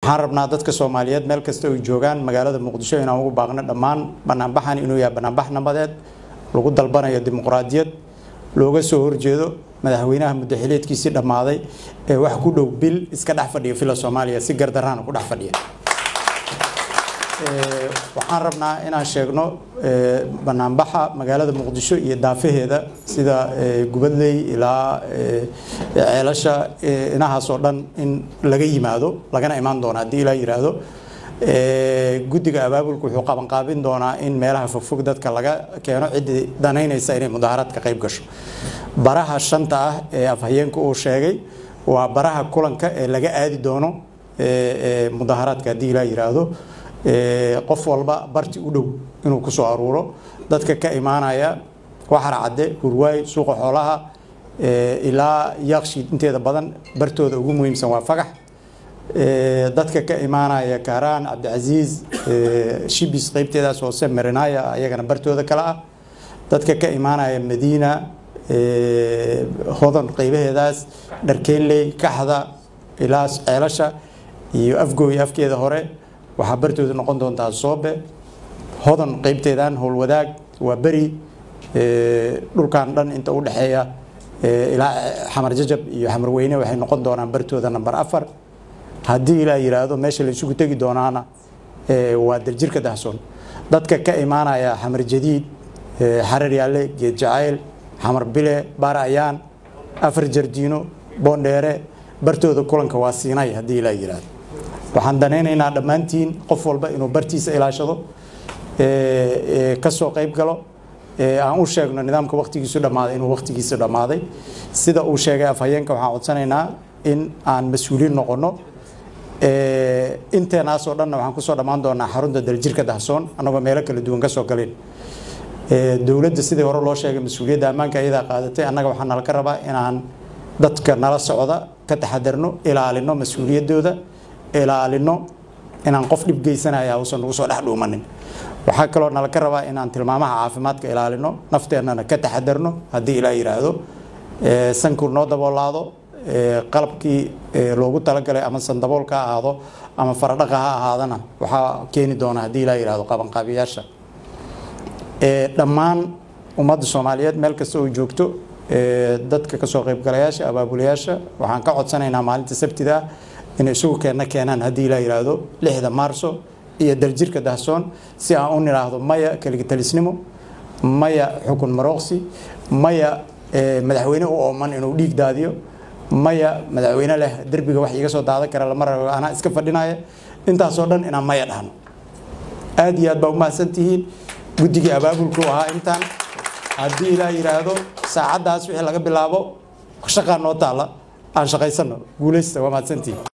waxaan rabnaa dadka soomaaliyeed meel kasta ay joogaan magaalada muqdisho inaan ugu baaqno dhammaan banaanbaxan inuu yahay banaanbax nabadeed lagu dalbanayo dimuqraadiyad looga soo horjeedo madaxweynaha muddaxileedkiisii dhammaaday ee wax ku dhow bil iska dhex fadhiya fila soomaaliya si gardaraana ku dhex fadhiya waxaan rabnaa inaan sheegno banaanbaxa magaalada muqdisho iyo daafaheeda sida gubadley ilaa ceelasha inahaas oo dhan in laga yimaado lagana imaan doono haddii ilaa yiraahdo guddiga abaabulka wuxuu qabanqaabin doonaa in meelaha fogfog dadka laga keeno ciddii danaynaysa inay mudaharaad ka qayb gasho baraha shanta ah ee afhayeenka uu sheegay waa baraha kulanka ee laga aadi doono mudaharaadka haddii ilaa yiraahdo qof walba barti u dhow inuu ku soo aruuro dadka ka imaanaya waxar cadde hurwaay suuqa xoolaha ilaa yaaqshiid inteeda badan bartooda ugu muhiimsan waa fagax dadka ka imaanaya kaaraan cabdicasiis shibis qeybteedaas hoose marinaya ayagana bartooda kale ah dadka ka imaanaya madiina hodan qeybaheedaas dharkeenley kaxda ilaa ceelasha iyo afgooy afkeeda hore waxaa bartooda noqon doontaa soobe hodan qeybteedan howlwadaag waa beri dhulkan dhan inta u dhexeeya ilaa xamar jajab iyo xamar weyne waxay noqon doonaan bartooda namber afar haddii ilaa yiraahdo meesha la isugu tegi doonaana waa daljirka dahsoon dadka ka imaanaya xamar jadiid xarar yaalle geed jacayl xamar bile baar ayaan afar jardiino boondheere bartooda kulanka waa siinay haddii ilaa yiraahdo waxaan danaynaynaa dhammaantiin qof walba inuu bartiisa ilaashado kasoo qayb galo aan u sheegno nidaamka waktigiisu dhammaaday inuu waktigiisu dhammaaday sida uu sheegay afhayeenka waxaan codsanaynaa in aan mas-uuliin noqono inteenaasoo dhanna waxaan kusoo dhammaan doonaa xarunta daljirka dahsoon annagoo meelo kala duwan kasoo galeen dowladda sidii hore loo sheegay mas-uuliyadda ammaanka iyadaa qaadatay annaga waxaa nala ka rabaa inaan dadka nala socda ka taxadarno ilaalino mas-uuliyaddooda ilaalino inaan qof dhib geysanaya uusan nagu soo dhex dhuumanin waxaa kaloo nala ka rabaa inaan tilmaamaha caafimaadka ilaalino nafteennana ka taxadarno haddii ilaa yiraahdo sankur noo daboolaado qalabkii loogu talagalay ama sandaboolka ha ahaado ama faradhaqa ha ahaadana waxaa keeni doona haddii ilaa yiraahdo qabanqaabiyaasha dhammaan ummadda soomaaliyeed meel kasta oo joogto dadka kasoo qaybgalayaasha abaabulayaasha waxaan ka codsanaynaa maalinta sabtida inay isugu keenna keenaan haddii ilaa yiraahdo lixda maarso iyo daljirka dahsoon si aan u nidhaahdo maya keligitalisnimo maya xukun marooqsi maya madaxweyne u ooman inuu dhiig daadiyo maya madaxweyne leh derbiga wax iga soo daadan kara lama rabo anaa iska fadhinaya intaasoo dhan inaan maya dhahno aad iyo aad baa umahadsan tihiin guddigii abaabulku ahaa intaan haddii ilaa yiraahdo saacaddaas wixii laga bilaabo shaqaa noo taalla aan shaqaysano guulaysta waa mahadsantihiin